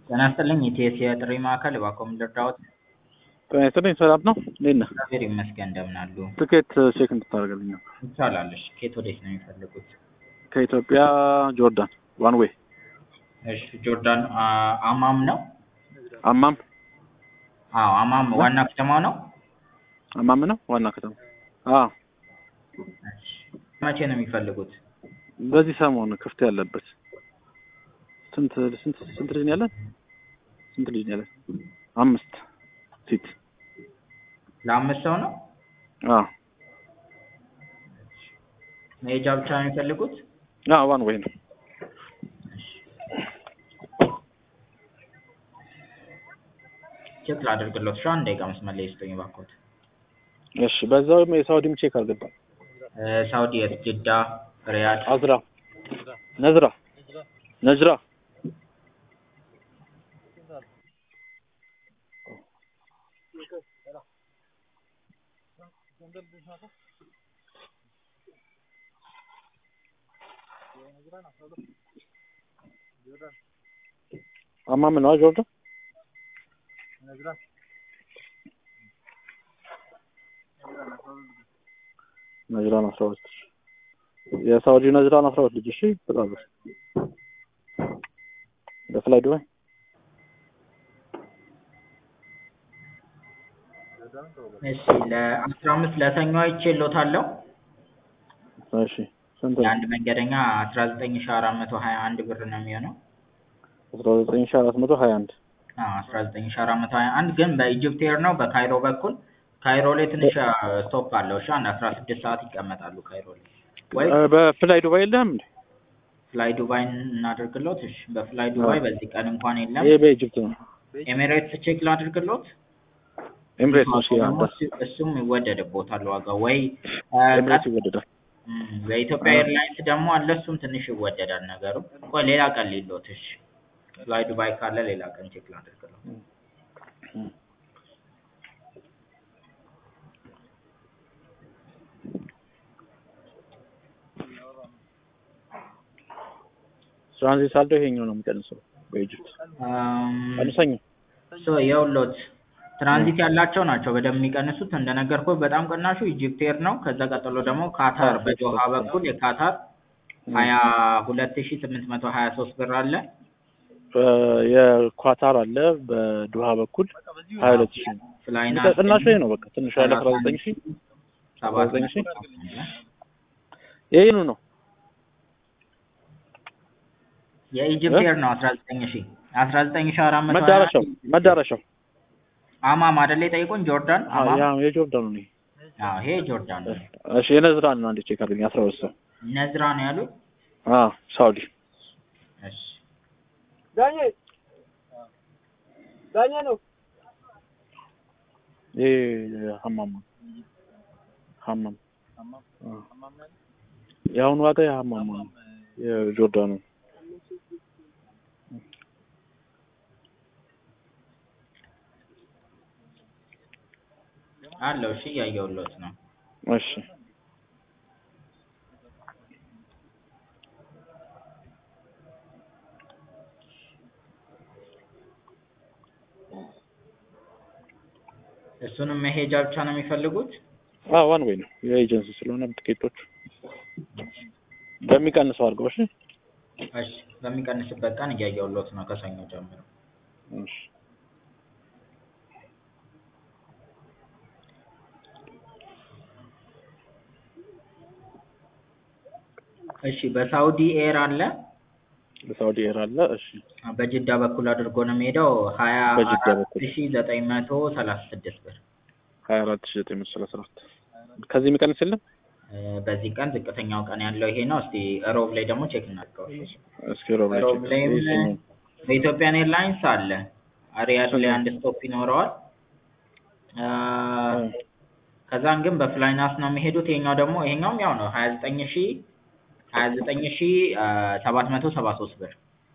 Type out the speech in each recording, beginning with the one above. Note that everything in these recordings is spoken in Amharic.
ጤና ይስጥልኝ የኢቲኤስ የጥሪ ማዕከል እባክዎ ምን ልርዳዎት? ጤና ይስጥልኝ ሰላም ነው? እንዴት ነህ? እግዚአብሔር ይመስገን እንደምን አሉ? ትኬት ቼክ እንድታደርግልኝ ነው። ይቻላል። እሺ ከየት ወዴት ነው የሚፈልጉት? ከኢትዮጵያ ጆርዳን ዋን ዌይ እሺ ጆርዳን አ- አማም ነው? አማም አዎ አማም ዋና ከተማው ነው? አማም ነው ዋና ከተማ። አዎ እሺ መቼ ነው የሚፈልጉት? በዚህ ሰሞን ክፍት ያለበት ስንት ስንት ስንት ልጅ ነው ያለን? ስንት ልጅ ነው ያለን? አምስት ሲት። ለአምስት ሰው ነው? አዎ መሄጃ ብቻ ነው የሚፈልጉት? አዎ ዋን ዌይ ነው። ቼክ ላድርግሎት። እሺ አንድ ደቂቃ መስመር ላይ ይስጡኝ እባክዎት። እሺ በዛውም የሳውዲም ቼክ አድርገን። እ ሳውዲ የት? ጅዳ፣ ሪያድ? አዝራ ነዝራ ነዝራ አማም ነው ጆርዳን ነዝራን አስራ ሁለት የሳውዲ ነዝራን አስራ ሁለት ልጅ እሺ በጣም ደስ በፍላይ ዱባይ እሺ ለአስራ አምስት ለሰኞ አይቼልዎታለሁ። እሺ ስንት ነው? የአንድ መንገደኛ አስራ ዘጠኝ ሺ አራት መቶ ሀያ አንድ ብር ነው የሚሆነው። አስራ ዘጠኝ ሺህ አራት መቶ ሀያ አንድ አዎ አስራ ዘጠኝ ሺ አራት መቶ ሀያ አንድ ግን በኢጅፕት ኤር ነው በካይሮ በኩል ካይሮ ላይ ትንሽ ስቶፕ አለው። እሺ አንድ አስራ ስድስት ሰዓት ይቀመጣሉ ካይሮ ላይ ወይ በፍላይ ዱባይ የለህም እንዴ? ፍላይ ዱባይ እናደርግሎት። እሺ በፍላይ ዱባይ በዚህ ቀን እንኳን የለም። ይሄ በኢጅፕት ነው። ኤሚሬትስ ቼክ ላድርግሎት። ኤምሬትስ ነው። እሺ ደግሞ ያንተ እሱ- እሱም ይወደድቦታል ዋጋው ወይ ኤምሬትስ ይወደዳል። እም፣ በኢትዮጵያ ኤርላይንስ ደግሞ አለ እሱም ትንሽ ይወደዳል ነገሩ። ቆይ ሌላ ቀን ሊሎት። እሺ ፍላይ ዱባይ ካለ ሌላ ቀን ቼክ ላድርግሎት። ትራንዚት ሳልደው ይሄኛው ነው የሚቀንሰው በኢጅፕት ቀንሰኝ። ሶ የውሎት ትራንዚት ያላቸው ናቸው በደንብ የሚቀንሱት። እንደነገርኩህ በጣም ቅናሹ ኢጅፕት ኤር ነው። ከዛ ቀጥሎ ደግሞ ካታር በዶሃ በኩል የካታር ሀያ ሁለት ሺ ስምንት መቶ ሀያ ሶስት ብር አለ። የኳታር አለ በዱሃ በኩል ሀያ ሁለት ሺህ ነው። ፍላይና ቅናሹ ይሄ ነው በቃ ትንሹ ያለ አስራ ዘጠኝ ሺህ ሰባት ዘጠኝ ሺህ መቶ ይሄኑ ነው የኢጅፕት ኤር ነው አስራ ዘጠኝ ሺ አስራ ዘጠኝ ሺ አራት መቶ ሀያ መዳረሻው መዳረሻው አማም አይደለ የጠየቁን ጆርዳን አዎ አማም ያ የጆርዳኑ ነው። አዎ ይሄ ጆርዳን ነው እሺ የነዝራን ነው አንዴ ቼክ አድርገኝ አስራ ሁለት ሰው ነዝራ ነው ያሉት አዎ ሳውዲ እሺ ዳኜ ዳኜ ነው። ይሄ ሀማም ነው ሀማም አዎ። የአሁኑ ዋጋ የሀማም ነው የጆርዳኑ አለው እሺ እያየሁሎት ነው እሺ እሱንም መሄጃ ብቻ ነው የሚፈልጉት አዎ ዋን ዌይ ነው የኤጀንሲ ስለሆነ ትኬቶቹ በሚቀንሰው አድርገው እሺ እሺ በሚቀንስበት ቀን እያየሁሎት ነው ከሰኞ ጀምሮ እሺ እሺ በሳውዲ ኤር አለ በሳውዲ ኤር አለ እሺ በጅዳ በኩል አድርጎ ነው የሚሄደው ሀያ በጅዳ አራት በኩል። ሺ ዘጠኝ መቶ ሰላሳ ስድስት ብር ሀያ አራት ሺህ ዘጠኝ መቶ ሰላሳ አራት ከዚህ የሚቀንስ የለም እ፣ በዚህ ቀን ዝቅተኛው ቀን ያለው ይሄ ነው። እስቲ ሮብ ላይ ደግሞ ቼክ እናድርገው። እስኪ ሮብ ላይ ሮብ ቼክ ላይም ይሄ ሰኞ በኢትዮጵያን ኤርላይንስ አለ ሪያድ ላይ አንድ ስቶፕ ይኖረዋል። አ፣ ከዛን ግን በፍላይናስ ነው የሚሄዱት። ይሄኛው ደግሞ ይሄኛውም ያው ነው ሀያ ዘጠኝ ሺ ሀያ ዘጠኝ ሺ ሰባት መቶ ሰባ ሶስት ብር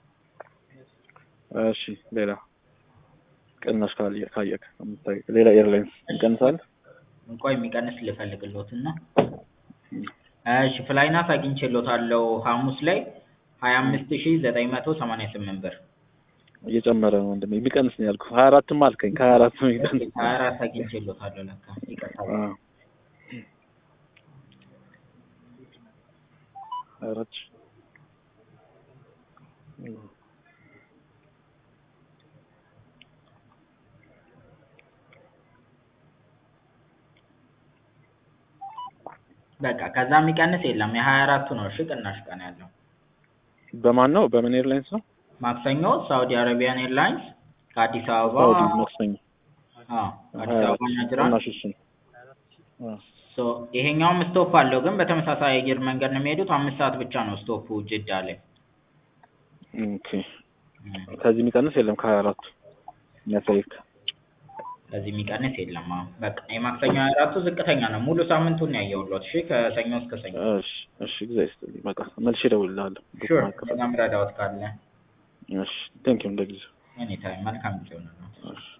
እሺ ሌላ ቅናሽ ካየ ካየክ የምታይ ሌላ ኤርላይንስ ይቀንሳል እንኳን የሚቀንስ ልፈልግሎት እና እሺ ፍላይናስ አግኝቼሎታለሁ ሐሙስ ላይ ሀያ አምስት ሺ ዘጠኝ መቶ ሰማንያ ስምንት ብር እየጨመረ ነው ወንድሜ። የሚቀንስ ነው ያልኩህ። ሀያ አራትም አልከኝ። ከሀያ አራት ነው የሚቀንስ። ሀያ አራት አግኝቼልዎታለሁ ለካ ይቅርታ። አዎ ሀያ አራት ሺህ በቃ ከዛ የሚቀንስ የለም። የሀያ አራቱ ነው እሺ ቅናሽ ቀን ያለው። በማን ነው? በምን ኤርላይንስ ነው? ማክሰኞ ሳውዲ አረቢያን ኤርላይንስ ከአዲስ አበባ ሳውዲ ማክሰኞ አዎ ከአዲስ አበባ ናጅራን ቅናሽ እሱ ነው። አዎ ሶ ይሄኛውም ስቶፕ አለው ግን በተመሳሳይ አየር መንገድ ነው የሚሄዱት። አምስት ሰዓት ብቻ ነው ስቶፑ ጅዳ ላይ። ኦኬ ከዚህ የሚቀንስ የለም ከሀያ አራቱ የሚያሳይክ ከዚህ የሚቀንስ የለም። አዎ በቃ የማክሰኞ ሀያ አራቱ ዝቅተኛ ነው። ሙሉ ሳምንቱን ነው ያየሁልዎት። እሺ ከሰኞ እስከ ሰኞ። እሺ እሺ እግዚአብሔር ይስጥልኝ። በቃ መልሼ እደውልልሃለሁ። ሹር በጣም ረዳዎት ካለ እሺ ቴንኪው እንደጊዜው ኤኒታይም መልካም ጊዜ ይሆንልዎት። እሺ